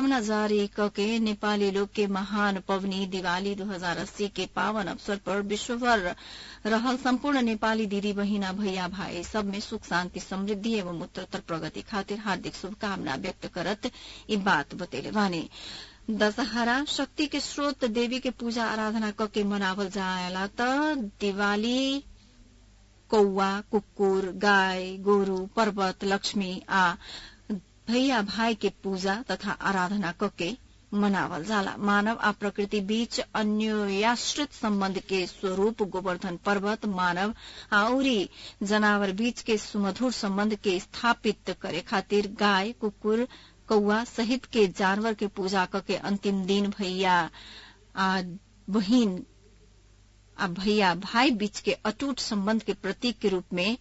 शुभकामना जारी कके नेपाली लोग के महान पवनी दिवाली 2080 के पावन अवसर पर विश्वभर रहल सम्पूर्ण नेपाली दिदी बहिना भैया भाई सब में सुख शान्ति समृद्धि एवं उत्तरोत्तर प्रगति खातिर हार्दिक शुभकामना व्यक्त करत ई बात बतेले बानी दशहरा शक्ति के स्रोत देवी के पूजा आराधना कके मनावल जायला त दिवाली कौआ कुकुर गाय गोरू पर्वत लक्ष्मी आ भैया भाई के पूजा तथा आराधना कके मनावल जाला मानव आ प्रकृति बीच अन्योयाश्रित संबंध के स्वरूप गोवर्धन पर्वत मानव आउरी जनावर बीच के सुमधुर संबंध के स्थापित करे खातिर गाय कुकुर कौआ सहित के जानवर के पूजा करके अंतिम दिन भैया आ बहिन आ भैया भाई बीच के अटूट संबंध के प्रतीक के रूप में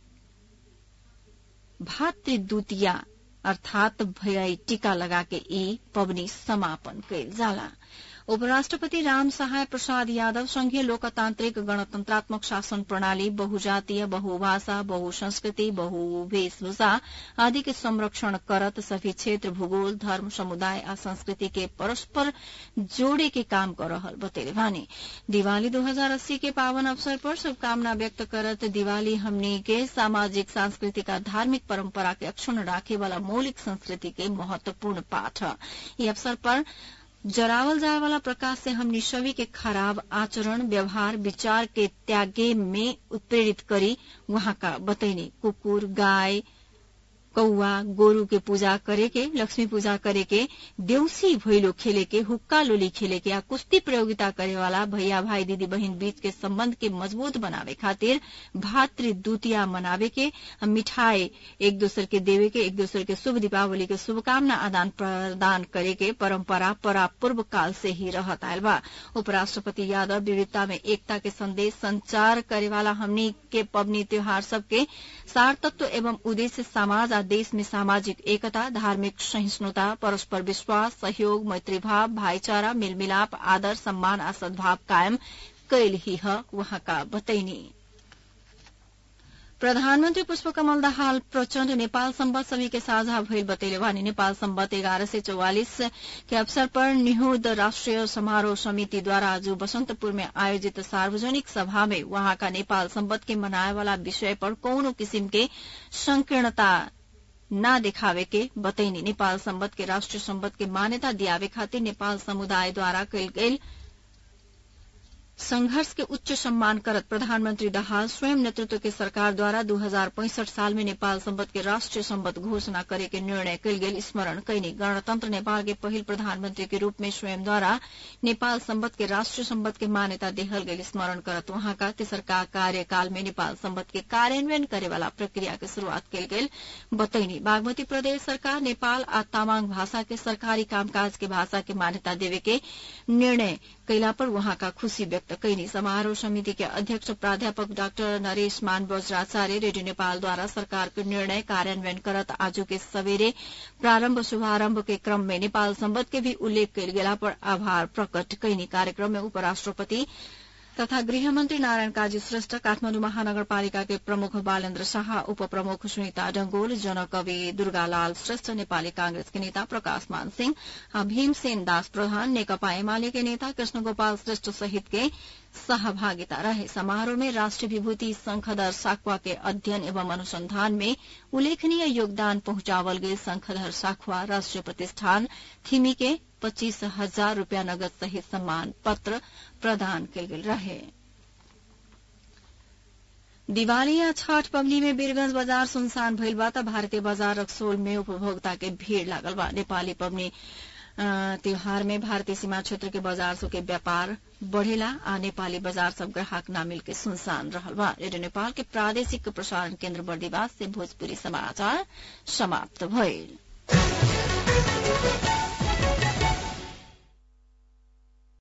भातृद्वितीया अर्थात भैयाई टीका लगा के ई पवनी समापन कैल जाला उपराष्ट्रपति राम सहाय प्रसाद यादव संघीय लोकतांत्रिक गणतंत्रात्मक शासन प्रणाली बहुजातीय बहुभाषा बहुसंस्कृति बहुवेशभूषा आदि के संरक्षण करत सभी क्षेत्र भूगोल धर्म समुदाय आ संस्कृति के परस्पर जोड़े के काम कर रहल बतेले भानी दिवाली 2080 के पावन अवसर पर शुभकामना व्यक्त करत दिवाली हमनी के सामाजिक सांस्कृतिक आ धार्मिक परंपरा के अक्षुण राखे वाला मौलिक संस्कृति के महत्वपूर्ण पाठ ये अवसर पर जरावल जाए वाला प्रकाश से हमनी सभी के खराब आचरण व्यवहार विचार के त्यागे में उत्प्रेरित करी वहां का बतैनी कुकुर गाय कौआ गोरू के पूजा करे के लक्ष्मी पूजा करे के देउसी भैलो खेले के हुक्का लोली खेले के या कुश्ती प्रतियोगिता करे वाला भैया भाई दीदी बहन बीच के संबंध के मजबूत बनावे खातिर भातृ द्वितीया मनावे के मिठाई एक दूसर के देवे के एक दूसर के शुभ दीपावली के शुभकामना आदान प्रदान करे के परंपरा परापूर्व काल से ही रहत आयल बा उपराष्ट्रपति यादव विविधता में एकता के संदेश संचार करे वाला हमनी के पबनी त्योहार सबके सार तत्व एवं उद्देश्य समाज देश में सामाजिक एकता धार्मिक सहिष्णुता परस्पर विश्वास सहयोग मैत्रीभाव भाईचारा मेलमिलाप आदर सम्मान आ सद्भाव कायम कैल ही है वहां का बतैनी प्रधानमन्त्री पुष्पकमल दाहाल प्रचण्ड नेपाल सम्बत सभी के साझा भइल बतैले वानी नेपाल सम्बत एघार सय चौवालिस के अवसर पर निहुद राष्ट्रिय समारोह समितिद्वारा आज बसन्तपुर में आयोजित सार्वजनिक सभा में वहाँका नेपाल सम्बत के मनाए वाला विषय पर कौनो किसिम के संकीर्णता न देखावे के बतैनी नेपाल सम्बत के राष्ट्रिय सम्बत के मान्यता दियावे खातिर नेपाल समुदायद्वारा कैल गेल संघर्ष के उच्च सम्मान करत प्रधानमंत्री दाहाल स्वयं नेतृत्व के सरकार द्वारा दू हजार पैंसठ साल में नेपाल सम्बत के राष्ट्रीय सम्बत घोषणा करे के निर्णय कल गेल स्मरण कैनी गणतंत्र नेपाल के पहिल प्रधानमंत्री के रूप में स्वयं द्वारा नेपाल सम्बत के राष्ट्रीय सम्बत के मान्यता देहल गेल स्मरण करत वहां का तेसरका कार्यकाल में नेपाल सम्बत के कार्यान्वयन करे वाला प्रक्रिया के शुरूआत कल गेल बतैनी बागमती प्रदेश सरकार नेपाल आ तामाङ भाषा के सरकारी कामकाज के भाषा के मान्यता देवे के निर्णय कैला पर वहां का खुशी व्यक्त कैनी समारोह समिति के अध्यक्ष प्राध्यापक डाक्टर नरेश मान बज्राचार्य रेडियो नेपाल द्वारा सरकार के निर्णय कार्यान्वयन करत आज के सवेरे प्रारंभ शुभारंभ के क्रम में नेपाल सम्बत के भी उल्लेख कयल गेला पर आभार प्रकट कैनी कार्यक्रम में उपराष्ट्रपति तथा गृहमन्त्री नारायण काजी श्रेष्ठ काठमाडौँ महानगरपालिका के प्रमुख बालेन्द्र शाह उप प्रमुख सुनिता डंगोल जनकवि दुर्गालाल श्रेष्ठ नेपाली कांग्रेस के नेता प्रकाश मान सिंह भीमसेन दास प्रधान नेकपा एमाले के नेता कृष्ण गोपाल श्रेष्ठ सहित के सहभागिता रहे समारोह में राष्ट्रीय विभूति शंखधर साखवा के अध्ययन एवं अनुसंधान में उल्लेखनीय योगदान पहुंचावल गए शंखधर साखवा राष्ट्रीय प्रतिष्ठान थिमी के पच्चीस हजार रूपियाँ नगद सहित सम्मान पत्र प्रदान कयल गेल रहे दिवाली या छठ पवनी में वीरगंज बाजार सुनसान भइल बा त भारतीय बाजार रक्सोल में उपभोक्ता के भीड़ लागल बा नेपाली पवनी त्योहार में भारतीय सीमा क्षेत्र के बाजार सब के व्यापार बढ़ेला आ नेपाली बाजार सब ग्राहक न मिल के सुनसान रहल बा रेडियो नेपाल के प्रादेशिक प्रसारण केन्द्र बर्दीवास से भोजपुरी समाचार समाप्त भइल